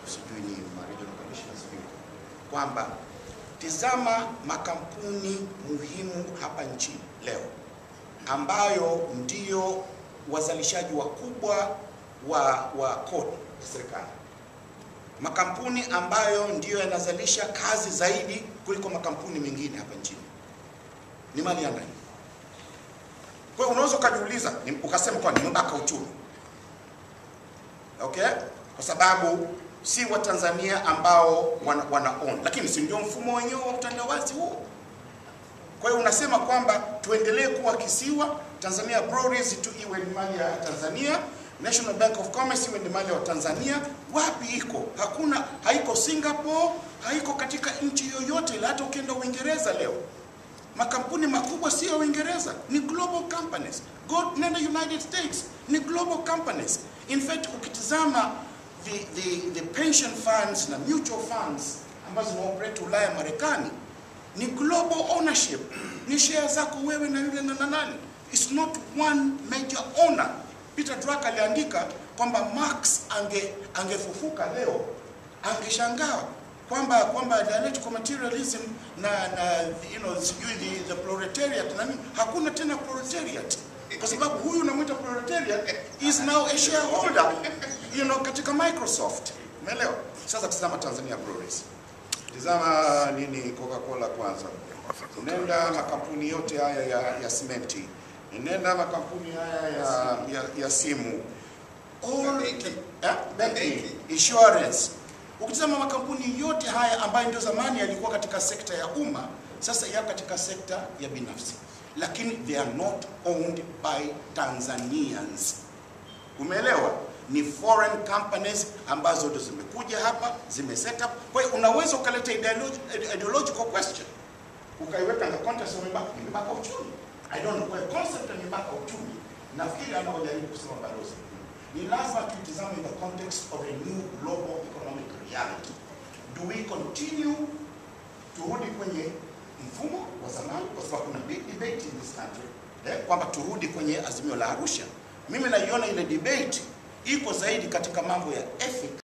sijui ni ma regional commissioners sijui kwamba tizama makampuni muhimu hapa nchini leo ambayo ndio wazalishaji wakubwa wa, wa kodi ya serikali, makampuni ambayo ndiyo yanazalisha kazi zaidi kuliko makampuni mengine hapa nchini, ni mali ya nani? Kwa hiyo unaweza ukajiuliza ni- ukasema kwa ni mbaka uchumi, okay, kwa sababu si Watanzania ambao wana, wana own, lakini si ndio mfumo wenyewe wa utandawazi huo? Kwa hiyo unasema kwamba tuendelee kuwa kisiwa, Tanzania Breweries tu iwe ni mali ya Tanzania, National Bank of Commerce iwe ni mali ya Tanzania. Wapi iko? Hakuna, haiko Singapore, haiko katika nchi yoyote ile. Hata ukienda Uingereza leo makampuni makubwa sio ya Uingereza, ni global companies. Go nenda United States, ni global companies. In fact ukitizama the, the, the pension funds na mutual funds ambazo zinaoperate Ulaya, Marekani ni global ownership, ni share zako wewe na yule na na nani. It's not one major owner. Peter Drucker aliandika kwamba Marx ange angefufuka leo angeshangaa kwamba kwamba dialectical materialism na na you know sijui the, the proletariat na nini, hakuna tena proletariat kwa sababu huyu unamwita proletariat is now a shareholder you know katika Microsoft. Umeelewa? Sasa tazama Tanzania Breweries. Tizama nini Coca-Cola kwanza. Nenda makampuni yote haya ya, ya simenti. Nenda makampuni haya ya, ya, ya simu. All Benki. eh, banking, Benki. insurance. Ukitizama makampuni yote haya ambayo ndio zamani yalikuwa katika sekta ya umma, sasa yako katika sekta ya binafsi, lakini they are not owned by Tanzanians. Umeelewa? Ni foreign companies ambazo ndo zimekuja hapa zime set up. Kwa hiyo unaweza ukaleta ideologi- ideological question ukaiweka na context ya mipaka, ni mipaka uchumi. I don't know, kwa hiyo concept ya mipaka uchumi nafikiri anaojaribu kusema balozi ni lazima tuitizame in the context of a new global economic reality. Do we continue turudi kwenye mfumo wa zamani, kwa sababu kuna big debate in this country eh, kwamba turudi kwenye azimio la Arusha. Mimi naiona ile debate iko zaidi katika mambo ya ethics